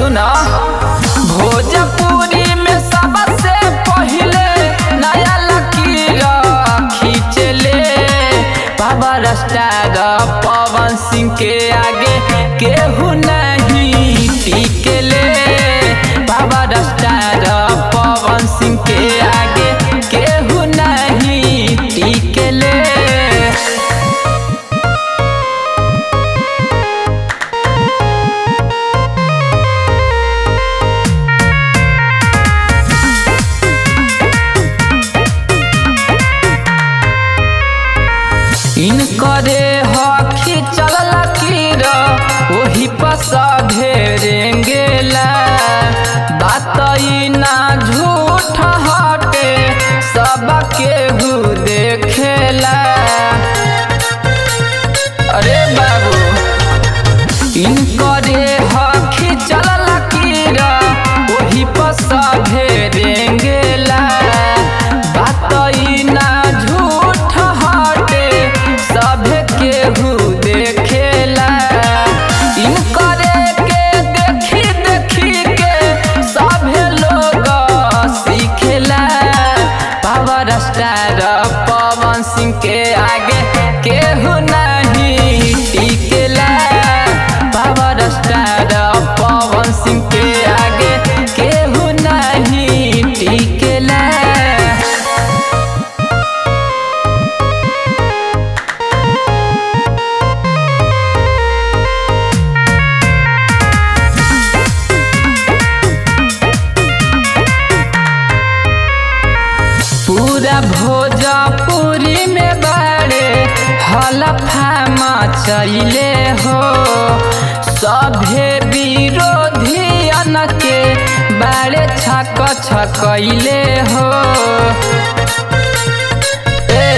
सुना भोजपुरी में सबसे पहिले नया लकीर खींचले पावर स्टार पवन सिंह के आगे केहू नहीं टिकले पावर स्टार पवन सिंह के आगे केहू नहीं टिकले इनकरे हखी चल लकीर ओही पस ढेरेंगेला बात ई ना झूठ हटे सब केहू देखेला अरे बाबू इनकरे हखी चल लकीर ओही पस ढेरेंगेला बात ई ना झूठ हटे सब केहू देखेला इनकरे के देखी देखी के सभे लोग सीखेला पावर स्टार पवन सिंह के आगे केहू नहीं टिकेला पावर स्टार पवन सिंह के आगे केहू नहीं टिकेला पूरा भोजपुरी में बड़े हलफा मचैले हो सभे विरोधियन के बड़े छक छकैले हो ए,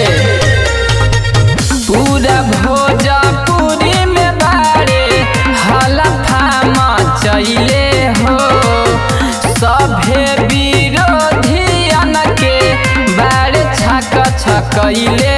पूरा भोजपुरी में बड़े हलफा मचैले हो सभे विरोधियन के बड़े छक छकैले